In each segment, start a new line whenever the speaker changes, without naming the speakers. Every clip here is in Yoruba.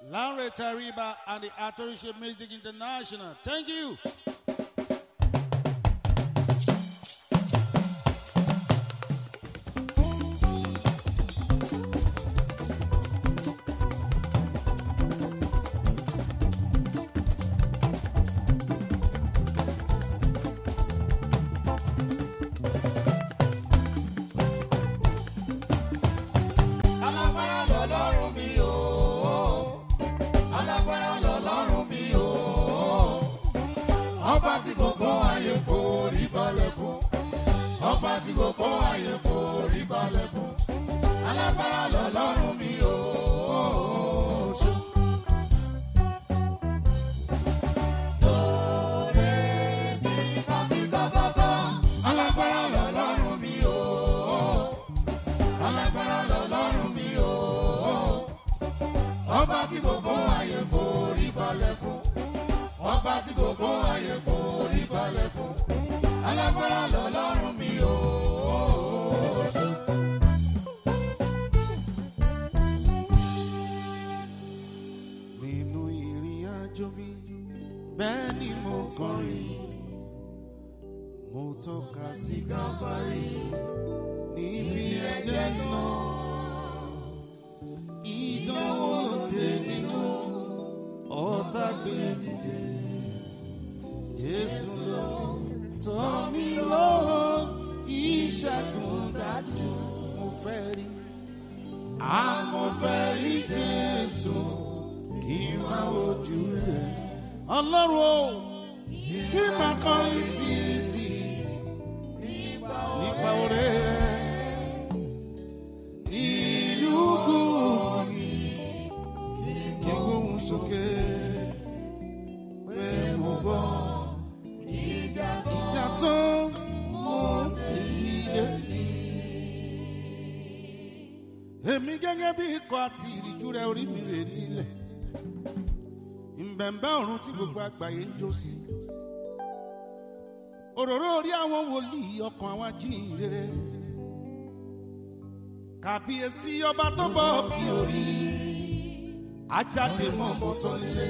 Lanre Tariba and the Atorisha Music International. Thank you.
alágbára lọ́lọ́run mi o alágbára lọ́lọ́run mi o ọba tí gbogbo ayé forí balẹ̀ fún ọba tí gbogbo ayé forí balẹ̀ fún alágbára lọ́lọ́run mi o. Alágbára lọ́lọ́run mi o alágbára lọ́lọ́run mi o. ọba tí gbogbo ayé forí balẹ̀ fún. ọba tí gbogbo ayé forí balẹ̀ fún. alágbára lọ́lọ́run mi o.
nínú ìrìn àjò mi bẹ́ẹ̀ ni mo kọrin mo tọ́ka sí káfárí níbi ẹ̀jẹ̀ náà ìdánwò òde nínú ọ̀tá gbé dìde jésù lọ tọ́ mi lọ́wọ́ ìṣẹ́gun dájú mo fẹ́ rí àmọ́ fẹ́ rí jésù kí n máa wojú rẹ̀. ọlọ́run o kí n máa kọrin títí nípa oore rẹ̀. ìlú gùnmí kí n gbóhùn sókè pé mo bọ́ ìjà tó mo dìde ní. èmi gẹ́gẹ́ bí ikọ̀ àti ìrìjú rẹ̀ orí mi rè nílẹ̀ ìbẹ̀ǹbẹ̀ ọ̀run tí gbogbo àgbáyé ń jó sí. òróró orí àwọn wòlíì ọkàn àwọn ajíhìnrere. kàbíyèsí ọba tó bọ̀ bí orí ajáde mọ́ mọ́tọ́ nílé.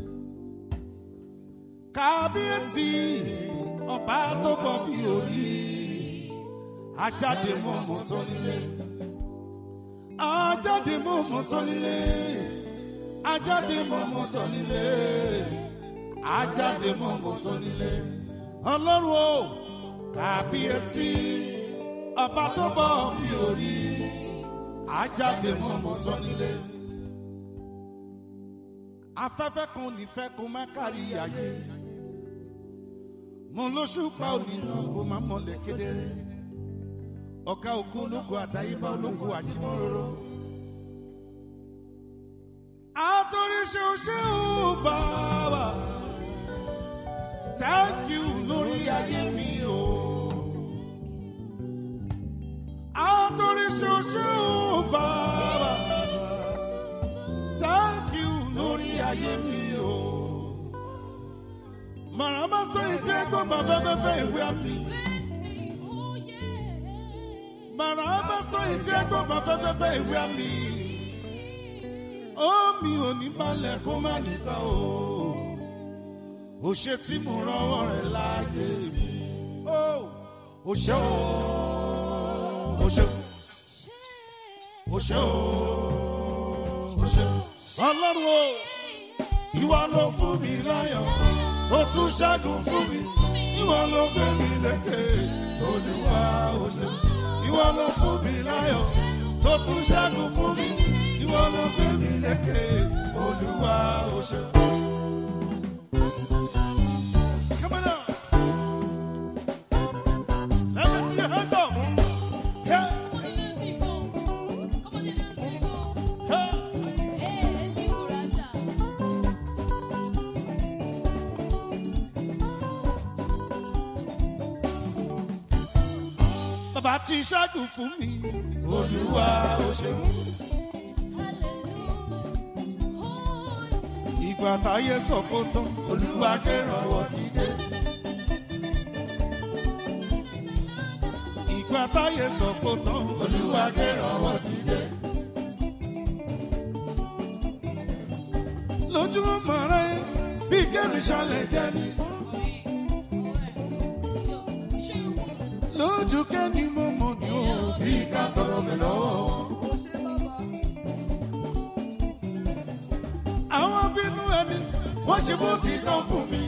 kàbíyèsí ọba tó bọ̀ bí orí ajáde mọ́ mọ́tọ́ nílé. ajáde mọ́ mọ́tọ́ nílé ajáde mọ̀mọ́ tán nílé ajáde mọ̀mọ́ tán nílé ọlọ́run o kàbíyèsí ọba tó bọ̀ bí orí ajáde mọ̀mọ́ tán nílé afẹ́fẹ́ kan ò ní fẹ́ kó má kárí ayé mo lóṣù pa onínú kó má mọ̀lẹ̀ kedere ọ̀gá òkú ológun àdáyébá ológun àjímọ́rọ́rọ́ àtòríṣe òṣè ò bàbá thank you lórí ayé mi o. àtòríṣe òṣè ò bàbá thank you lórí ayé mi o. màràmá sọ ètí ẹgbọ́n bàbá bẹ́ẹ̀ ìwé àmì. màràmá sọ ètí ẹgbọ́n bàbá bẹ́ẹ̀ ìwé àmì omi ò ní balẹ̀ kó má nìkan o ò ṣe tí mo rọwọ́ rẹ̀ láàyè mi ò ṣe o ò ṣe ò ṣe o ò ṣe ọlọ́run o ìwọ ló fún mi láyọ̀ tó tún ṣẹ́gun fún mi ìwọ ló gbé mi lékè olúwa ò ṣe ìwọ ló fún mi láyọ̀ tó tún ṣẹ́gun fún mi ìwọ ló gbé mi lékè olúwa ò ṣe. Come on now. Let me see your hands up. Yeah, yeah. Bàbá ti ṣẹ́gun fún mi. Olúwa ò ṣe. Ìgbà táyé sọ kó tán, Olúwa kẹ́rànwọ́ dìde. Ìgbà táyé sọ kó tán, Olúwa kẹ́rànwọ́ dìde. lójú ọmọ rẹ bí kẹ́mi ṣalẹ̀ jẹ́ ni lójú kẹ́mi mo mọ̀ ní o.
bí ká tọrọ mi lọ́wọ́.
àwọn bínú ẹni wọ́n ṣe bó ti tán fún mi.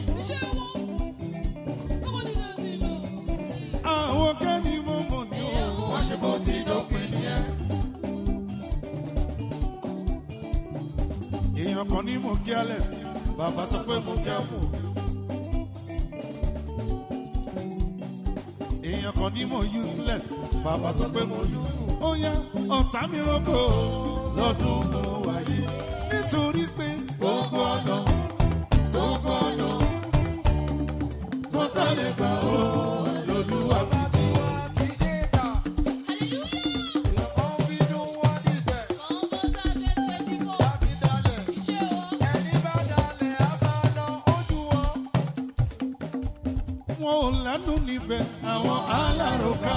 àwọn kẹ́mi mo mọ̀ ní o.
wọ́n ṣe bó ti dópin nìyẹn.
èèyàn kan ní mo careless bàbá sọ pé mo careful. èèyàn kan ní mo useless bàbá sọ pé mo useful. ó yá ọ̀tá mi rọ́gbò lọ́dún mo wáyé nítorí pé
gbogbo ọ̀nà gbogbo ọ̀nà tó tẹ̀lé gbà ó lòlúwa ti di.
wọn ò lẹ́nu níbẹ̀ àwọn aláròká.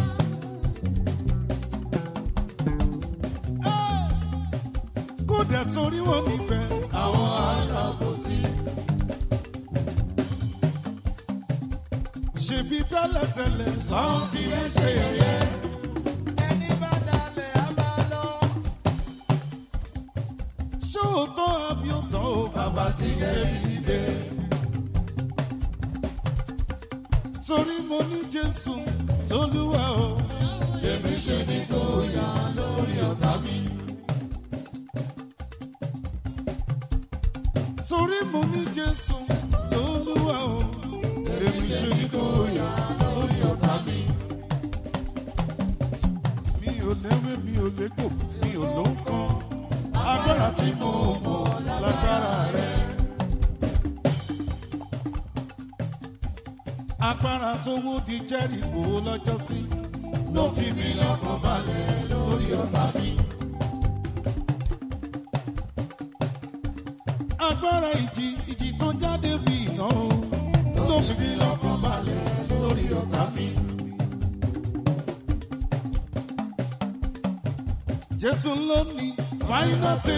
Ẹ́, kó dẹ̀ sórí wọn níbẹ̀
àwọn alábòsí
ṣèbí tẹ́lẹ̀tẹ́lẹ̀ láwọn fi lè ṣe yẹ̀yẹ́. ṣóòótọ́ àbí òótọ́ o
bàbá tí kébì dé.
torí mo ní jésù lólúwa o.
èmi ṣe ní kó yá lórí ọ̀tá mi.
torí mo ní jésù lólúwa o. èmi ṣe ní kó yá
lórí ọ̀tá mi.
mi ò léwé mi ò légbò mi ò ló ń kan agbára tí mo mọ̀ lágbára rẹ̀. agbára tó wó di jẹ́rìkó lọ́jọ́ sí
ló fi mí lọ́kàn balẹ̀ lórí ọ̀tá mi.
agbára ìjì ìjì tó jáde bí iná o ló fi mí lọ́kàn balẹ̀ lórí ọ̀tá mi. jésù ló ní fáínàsì.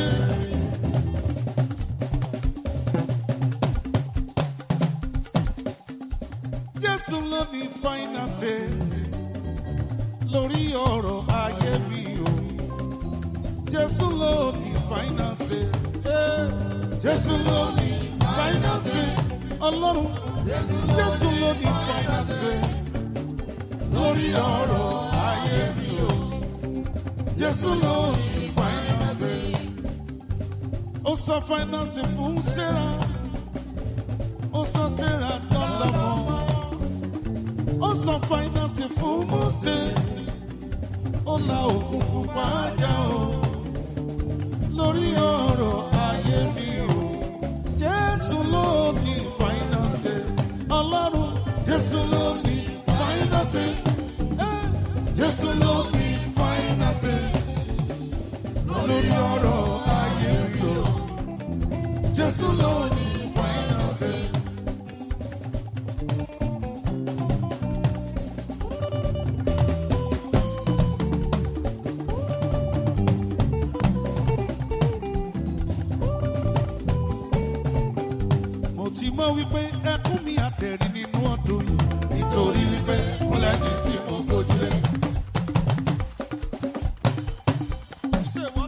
jésù ló ní fáínàsì lórí ọ̀rọ̀ ayé mi o. jésù ló ní fáínàsì. jésù ló ní fáínàsì. ọlọ́run jésù ló ní fáínàsì lórí ọ̀rọ̀ ayé mi o. Jésù ló ní fáínánsì. Ó sọ fáínánsì fún Sẹ́ra. Ó sọ Sẹ́ra dọ́lọ́mọ. Ó sọ fáínánsì fún Mósè. Ó la òkun pupa já o. Lórí ọ̀rọ̀ ayé mi o. Jésù ló ní fáínánsì. Ọlọ́run Jésù ló ní fáínánsì. Eh, Jésù ló ní fáínánsì lórí ọ̀rọ̀ ayé mi o. Jésù ló ní fáínánsì. Mo ti mọ̀ wípé ẹkún mi àtẹ̀rí nínú ọdún yìí.
nítorí wípé mo lẹ́ni tí mo gbójúlé.
You say what?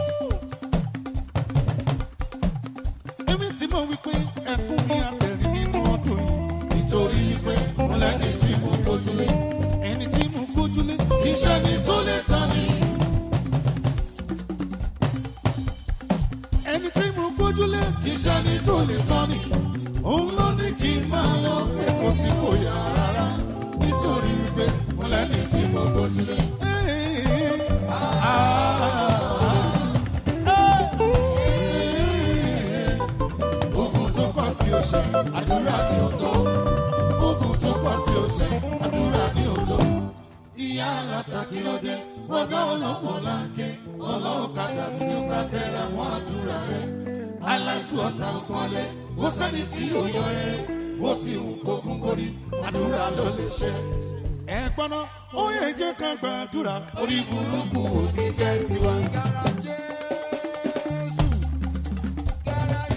Èmi ti mọ̀ wípé ẹkún mi àtẹ̀rí nínú ọdún yìí.
nítorí wípé mo lẹ́ni tí mo gbójúlé.
Ẹni tí mo gbójúlé
kì í ṣe ní tó lè tán ni.
ẹni tí mo gbójúlé
kì í ṣe ní tó lè tán ni.
òun ló ní kí n máa lọ.
pé kò sí fòyà rárá. nítorí wípé mo lẹ́ni tí mo gbójúlé. ogun tó kọ́ tí ó ṣe àdúrà ní òótọ́. ogun tó kọ́ tí ó ṣe àdúrà ní òótọ́. ìyá alátakí lọ́dẹ bọ́dá ọlọ́pọ̀ láńké ọlọ́ọ̀kadà tí ó bá tẹ̀ra mọ́ àdúrà rẹ̀. aláṣù ọ̀tá ọkọlẹ̀ kó sẹ́ni tí ó yọ rẹ̀ bó ti hù kókún kórí àdúrà ló lè ṣe.
ẹ gbọ́ná ó yẹ jẹ́ ká gbàdúrà.
orí burúkú ò ní jẹ́ tiwa.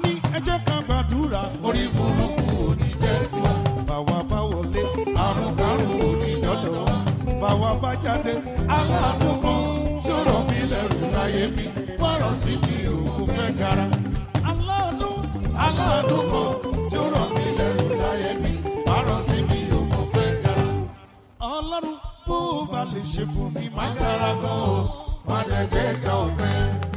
mi ẹ jẹ́ ká gbàdúrà.
orí burúkú ò ní jẹ́ tiwa.
bàwa bá wọlé
àrùn kárùn ò ní dọ́dọ̀ wa.
bàwa bá jáde
aláàánú kan tí ó rọ̀ mí lẹ́rù láyé mi wọ́rọ̀ sí mi ò kò fẹ́ gara.
aláàánú
aláàánú kan tí ó rọ̀ mí lẹ́rù láyé mi wọ́rọ̀ sí mi ò kò fẹ́ gara.
ọlọ́run bó o bá lè ṣe fún mi má
má dára gan o má dẹ̀gbẹ́ ga ọ̀pẹ.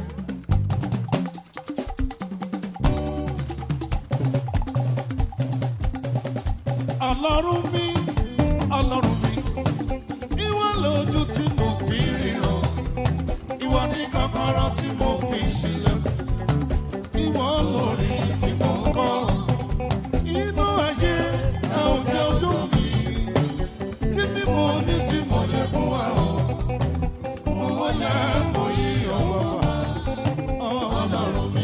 ọlọ́run mi ọlọ́run mi ìwọ lójú tí mo fi ríran ìwọ ní kọ́kọ́rọ́ tí mo fi sílẹ̀ ìwọ lórí mi tí mo ń kọ́ inú ayé ẹ ò jẹ́ ojú mi kí ni mo ní tí mo lè mú wa o mo wọlé mo yí ọwọ́ wa ọlọ́run mi.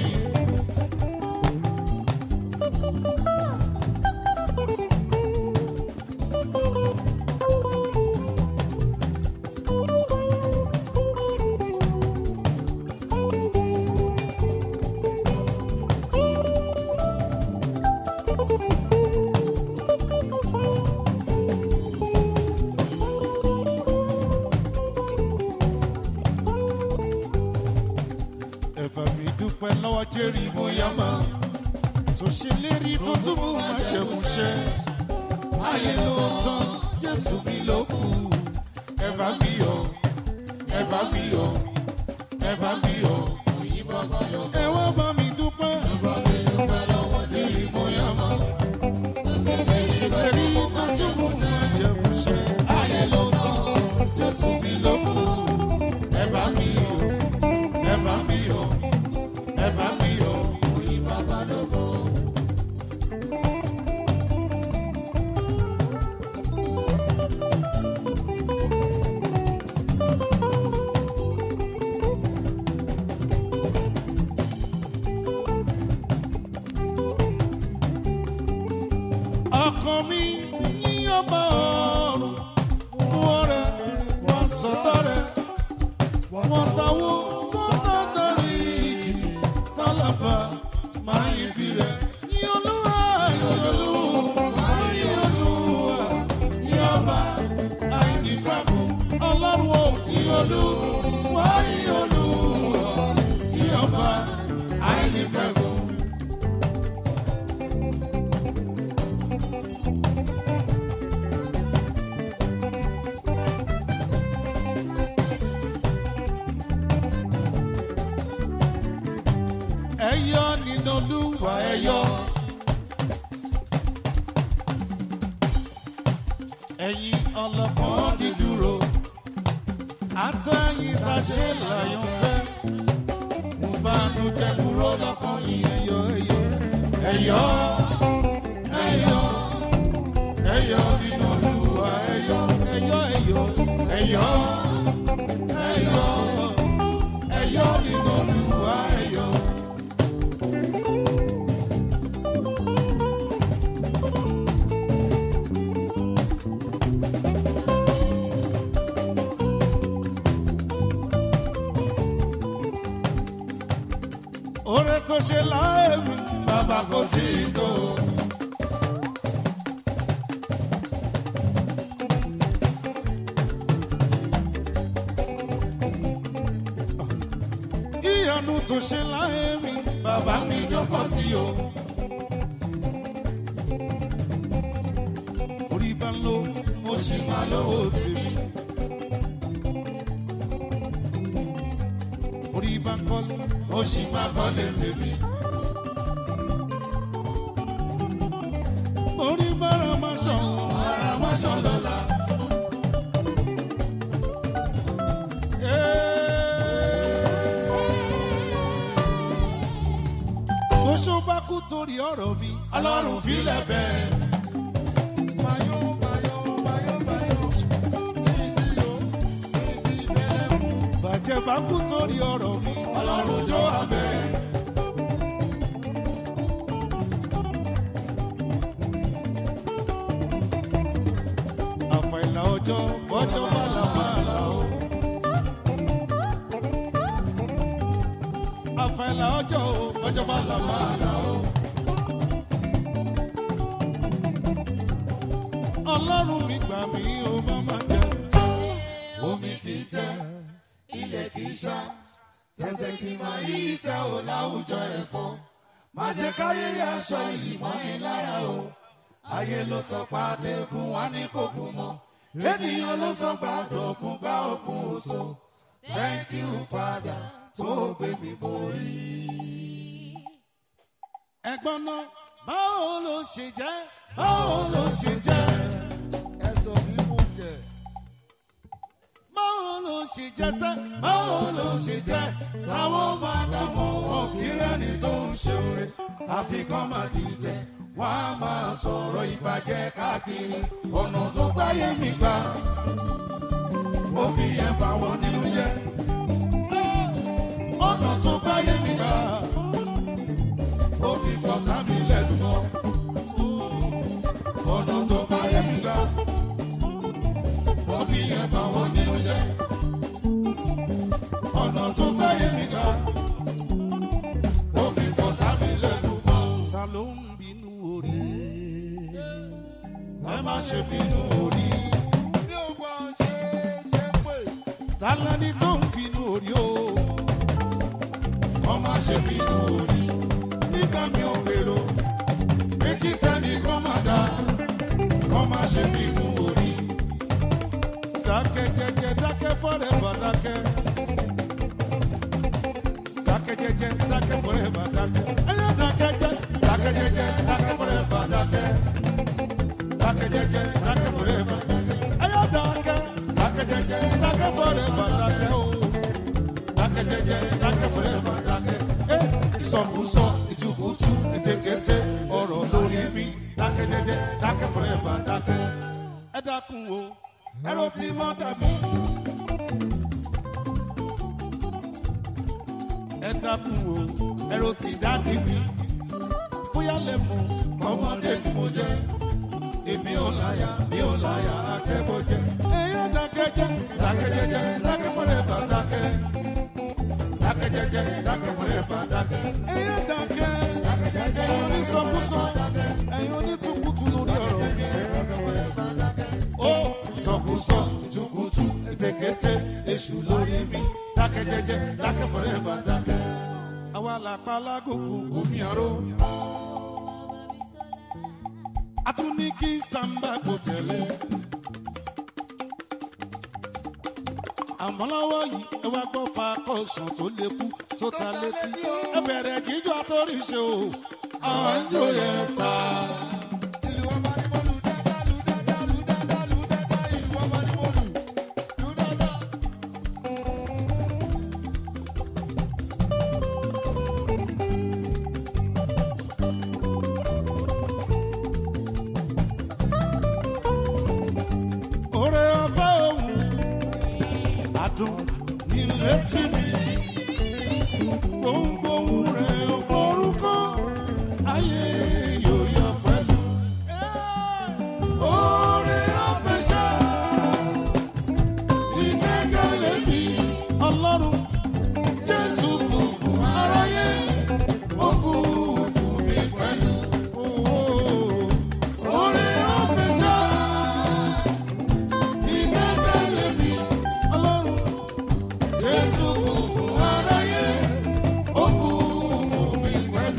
ẹ̀bà mi dúpẹ́ lọ́wọ́ jẹ́rì bóyá máa tó ṣe lérí tó túbú máa jẹ̀mú ṣẹ́ ayé ló tán jésù mi ló kù ẹ̀bà mi yọ ẹ̀bà mi yọ ẹ̀bà mi yọ òyìnbó bá yọ. ẹ wá bá mi dúpẹ́
bá mi dúpẹ́ lọ́wọ́
jẹ́rì bóyá máa tó ṣe lérí tó túbú máa jẹ̀mú ṣẹ́ ayé ló tán jésù mi ló kù ẹ̀bà mi yọ ẹ̀bà mi yọ ẹ̀bà mi yọ òyìnbó bá lọ́gọ́. ọkàn mi ní ọba ọrùn wọ́n rẹ̀ wọ́n sọ̀tọ̀ rẹ̀ wọ́n táwọ́ sọ́dọ̀ dárí ìjì tálábà máa ń ibi rẹ̀ ní olúwa ìyọlúwa ìyọlúwa ìyọba àìníkàkùn ọlọ́run ò ìyọlúwa ìyọlúwa ìyọba àìníkàkùn. ẹyọ nínú olúwa ẹyọ. ẹ̀yin ọlọ́pàá dídúró àtẹ̀yìn tá a ṣe láyọ̀ fẹ́. mo bá nu jẹ́ kúrò lọ́kàn yìí ẹyọ ẹyọ. ẹyọ ẹyọ ẹyọ nínú olúwa ẹyọ ẹyọ ẹyọ ẹyọ ẹyọ ẹyọ nínú olúwa ẹyọ. oore tó ṣe láàyè mi bàbá kò tí ì tó. ìyanu tó ṣe láàyè mi bàbá mi jókòó sí o. orí bá ń lo mo sì máa lówó tèmi. orí bá ń kọ́lé mo sì máa kọ́lé tèmi. orí bára máa ṣàn ara máa ṣàn lọ́la. Oṣù bá kú torí ọ̀rọ̀ mi, ọlọ́run filẹ̀ bẹ́ẹ̀. Bàjẹ́ bá kú torí ọ̀rọ̀ mi, ọlọ́run jó abẹ́. Àfàìlà ọjọ́ bọ́jọ́ bá là máa là ó. rafael ọjọ́ o ọjọ́ bá là máa là o. ọlọ́run mi gbà mí o má má jẹ.
omi kì í tẹ́ ilẹ̀ kì í ṣá tẹ́tẹ́ kí n máa yí tẹ́ ò láwùjọ ẹ̀fọ́ má jẹ́ káyé aṣọ yìí mọ́ mi lára o ayé ló sọ pàdé gun wá ní kò gùn mọ́ ènìyàn ló sọ gbàdọ̀ ògùn gbá ògùn oṣù thank you father tó gbé mi borí.
ẹ̀gbọ́n náà báwo ló ṣe jẹ́ báwo ló ṣe jẹ́
ẹ̀sọ̀ mímú jẹ.
báwo ló ṣe jẹ́ sẹ́ báwo ló ṣe jẹ́
àwọn ọmọ àdàmọ̀ ọ̀kìrẹ́ni tó ń ṣe oore àfikún máa dìtẹ̀ wọ́n á máa sọ̀rọ̀ ìbàjẹ́ káàkiri ọ̀nà tó gbáyé mi gbà ó fi yẹn bá wọn nínú jẹ́ ọ̀nà tó gbáyé mi gbà ó fi kọ́ta mi lẹ́nu mọ́ ọ̀nà tó gbáyé mi gbà ó fi yẹn bá wọn nínú jẹ́ ọ̀nà tó gbáyé mi gbà ó fi kọ́ta mi lẹ́nu mọ́.
ta ló ń bínú orí
ẹ má ṣe bínú orí.
bí o gbọ́ ṣe ṣe pé
ta lẹni tó ń bínú orí o
wọ́n má ṣe bínú orí. nígbà mi ò gbèrò pé kí tẹ́ni kọ́ máa dá wọ́n má ṣe bínú orí.
dákẹ́ jẹ́jẹ́ dákẹ́ fọ́rẹ́bà dákẹ́ dákẹ́ jẹ́jẹ́ dákẹ́ fọ́rẹ́bà dákẹ́ ẹ̀yà dákẹ́ jẹ́
dákẹ́ jẹ́jẹ́ dákẹ́ fọ́rẹ́bà dákẹ́. dákẹ́ jẹ́jẹ́ dákẹ́ fọ́rẹ́bà.
ẹ̀yà dákẹ́
dákẹ́ jẹ́jẹ́
dákẹ́ fọ́rẹ́bà dákẹ́ o
dákẹ́ jẹ́jẹ́ dákẹ́ fọ́rẹ́bà dákẹ́. ẹ ìsọkúsọ ìtukùtù ètekété ọ̀rọ̀ lórí mi. dákẹ́ jẹ́jẹ́ dákẹ́ fọ́rẹ́bà dákẹ́.
ẹ dákun o
ẹ̀rọ tí mọ́ dàbí.
ẹ dákun o ẹ̀rọ ti dáàdì mi bóyá lè mú
ọmọdé ni mo jẹ́ èmi ò láyà mi ò láyà akẹ́bọ̀ jẹ́.
ẹ̀yà dákẹ́ jẹ́
dákẹ́ jẹ́jẹ́ dákẹ́ fọ́rẹ́bà dákẹ́. dákẹ́ jẹ́jẹ́ dákẹ́ fọ́rẹ́bà dákẹ́.
ẹ̀yà dákẹ́
dákẹ́ jẹ́jẹ́
ẹ̀yin onísọkúsọ ẹ̀yin onítùkùtù lórí ọ̀rọ̀ mi.
ó ìsọkúsọ ìtukùtù ètekété èṣù lórí mi. dákẹ́ jẹ́jẹ́ dákẹ́ fọ́rẹ́bà dákẹ́.
àwa làpá lágòkò
omi àrò
a tún ní kí sàmbà kò tẹ̀lé. àmọ́ lọ́wọ́ yìí ẹ wá gbọ́ pa kọ̀ọ̀sán tó lékú tó ta létí ẹ bẹ̀rẹ̀ jíjọ́ àtọ́ríṣe o.
àjò yẹn sá.
ìlú ọba ní mo lù dáadáa lù dáadáa lù dáadáa lù dáadáa ìlú ọba ní mo lù lù dáadáa.
Oore ọ̀fẹ́ òun adùn ní létí mi. Gbohùngbohùn rẹ̀ orúkọ ayé yóò yọ pẹ̀lú.
oore ọ̀fẹ́ ṣá. ìgbẹ́kẹ̀lé mi.
Ọlọ́run
jésù kù fún aráyé. ó kù fún mi pẹ̀lú.
ooo
oore ọ̀fẹ́ ṣá. ìgbẹ́kẹ̀lé mi.
Ọlọ́run
jésù kù fún aráyé. ó kù fún mi pẹ̀lú.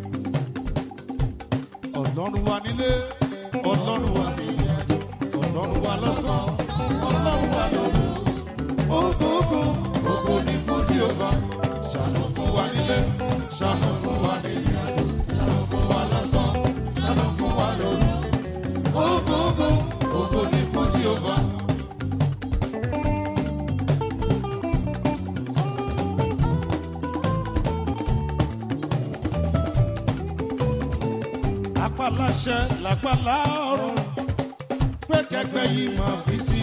Ọlọ́run wà nílé Ọlọ́run wà nílé àjò Ọlọ́run wà lọ́sàn-án Ọlọ́run wà lóru.
Ogogo, ogo ni fún Jehova. Ṣàánú fún wa nílé, ṣàánú fún wa nílé àjò, ṣàánú fún wa lásán, ṣàánú fún wa lóru. Ogogo, ogo ni fún Jehova.
Apáláṣẹ làpálá ọ̀run pé kẹgbẹ́ yìí máa bí sí.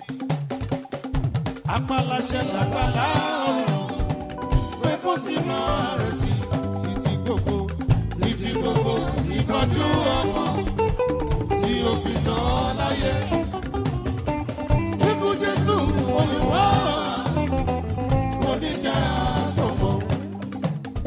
Apáláṣẹ làpálá ọ̀run pé kó sì máa rẹ̀ sí títí gbogbo
Títí gbogbo ìkọjú ọmọ tí ó fi tán ọ láyé. Ikú Jésù olùwà oníjà sọ̀kọ̀.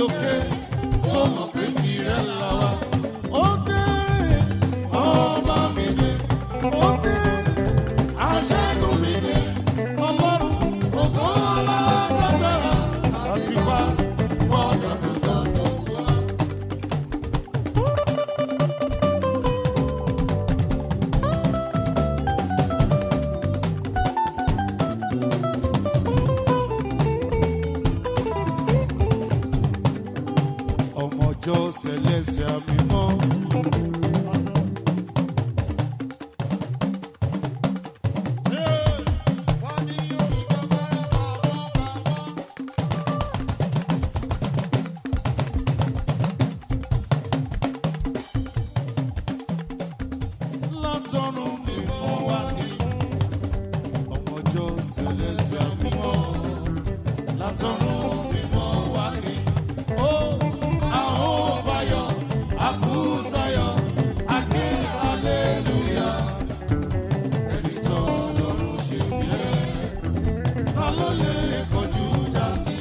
lókè tó mọ̀ pé tirẹ̀ là wá. ó dé ọba mi dé ó dé aṣẹ́gun mi dé ọlọ́run ògo alágbára àti wá fọ́ọ̀dà tó tọ́ tó wá. ọmọjọ́ sẹlẹ̀sẹ̀ àmì mọ́. látọ̀run ni mo wá ní ọmọjọ́ sẹlẹ̀sẹ̀ àmì mọ́. látọ̀run ni mo wá ní. ó àwọn fayọ̀ àkúsayọ̀ àké hallelujah. ẹni tó lọ́rùn ṣe tiẹ̀ ta ló lè kọjú já sí.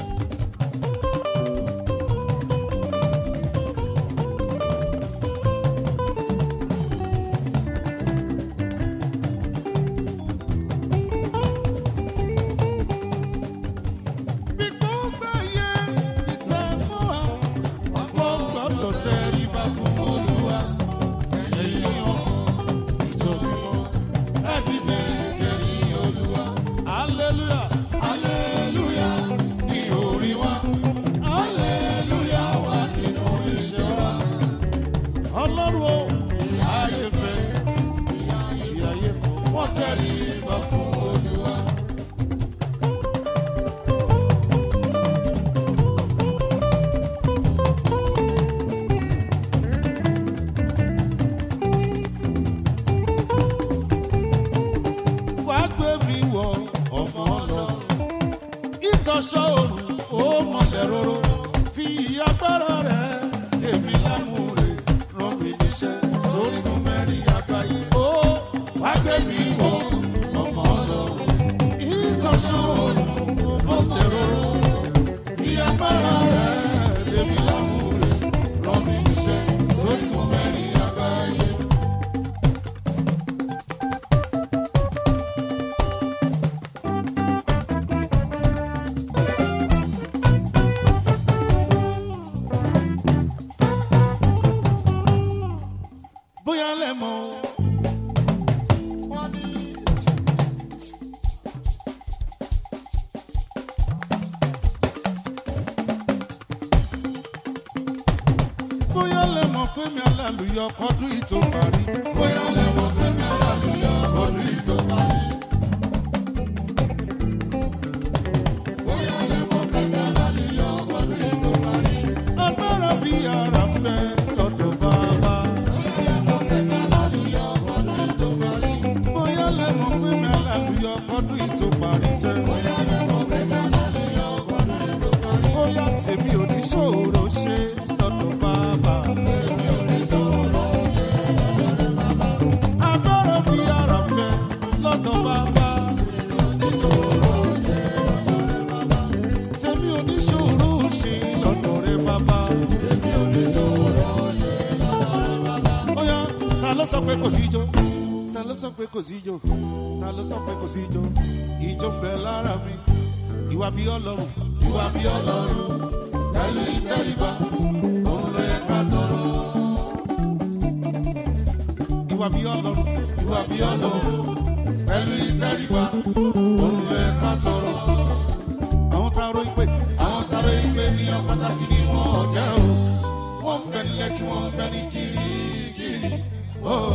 bí gbogbo ayé ìtẹ́ fún wa wọ́n gbọ́dọ̀ tẹríba fún olúwa ẹ̀yin ọmọ ìjọ mímọ́ ẹ̀dídé kẹ̀yìn olúwa hallelujah hallelujah ní orí wa hallelujah wà nínú iṣẹ́ wa ọlọ́run o ayé fẹ́ ìyá ayé kọ́ wọ́n tẹríba fún olúwa. wá gbé mi wọ ọmọ lọ. ìtọ́sọ́ òrùn ó mọ̀lẹ́ róró. fi agbára rẹ̀ èmi lámúre rán mi níṣẹ́ sórí fún mẹ́rin àgbáyé. ó wá gbé mi wọ ọmọ lọ. ìtọ́sọ́ òrùn ó mọ̀lẹ́ róró. fi agbára rẹ̀ èmi lámúre rán mi níṣẹ́ sórí fún mẹ́rin àgbáyé. bóyá lẹ́mọ̀ o. bóyá lẹ́mọ̀ pé mi alálùyọ kọ́dún ìtò parí. bóyá lẹ́mọ̀ pé mi alálùyọ kọ́dún ìtò parí. agbára bí ara ń bẹ lọ́dọ̀ bàbá. bóyá lẹ́mọ̀ pé mi alálùyọ kọ́dún ìtò parí sẹ́. bóyá tèmi ò ní ṣòro ṣe lọ́dọ̀ bàbá. agbára bí ara ń bẹ lọ́dọ̀ bàbá. tèmi ò ní ṣòro ṣe lọ́dọ̀ rẹ bàbá. Oya, ta ló sọ pé kò sí ijó? Ta ló sọ pé kò sí ijó? Ta ló sọ pé kò sí ijó? Ijó ń bẹ lára mi. Ìwà bí ọlọ́run. Ìwà bí ọlọ́run. Pẹ̀lú ìtẹríba. Òun ló yẹ ká tọrọ. Ìwà bí ọlọ́run. Ìwà bí ọlọ́run. Pẹ̀lú ìtẹríba. Òun ló yẹ ká tọrọ. Àwọn taro ìpè. Àwọn taro ìpè ní ọ̀pátákì ni wọ́n jẹ́ o. Wọ́n ń bẹ nílẹ̀ kí wọ́n ń bẹ ní kirikiri. Oh.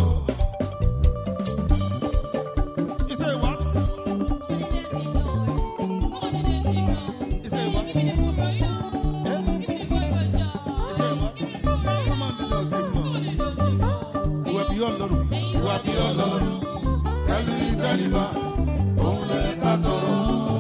You say what? You say what? Eh? You say what? Come on, do not say no. Ìwà bí ọlọ́run. Ìwà bí ọlọ́run. Pẹ̀lú ìtẹríba. Òun lè ká tọrọ.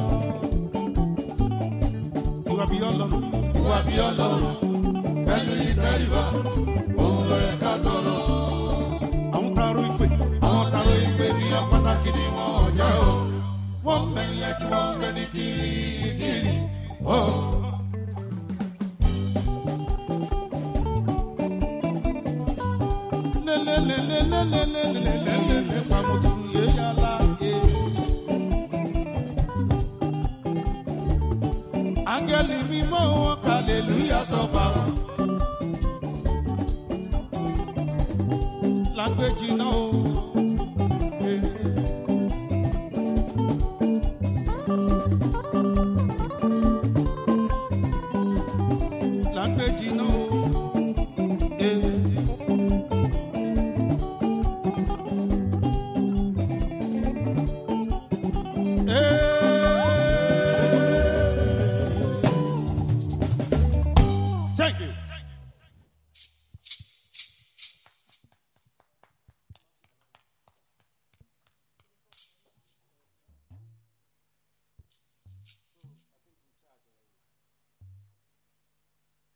Ìwà bí ọlọ́run. Ìwà bí ọlọ́run. Pẹ̀lú ìtẹríba. Òun lè ká tọrọ. Àwọn taro ìpè. Àwọn taro ìpè ní ọ̀pátákì ni wọ́n jẹ́ o. Wọ́n mẹ́lẹ̀ kí wọ́n bẹ ní kirikiri. Oh. lelelelelelelelelelelele pamuturu yeyala e. Áńgẹ́lì mímọ́ wọn kàlélúyà sọ́ba wọn. Lágbèjì náà o.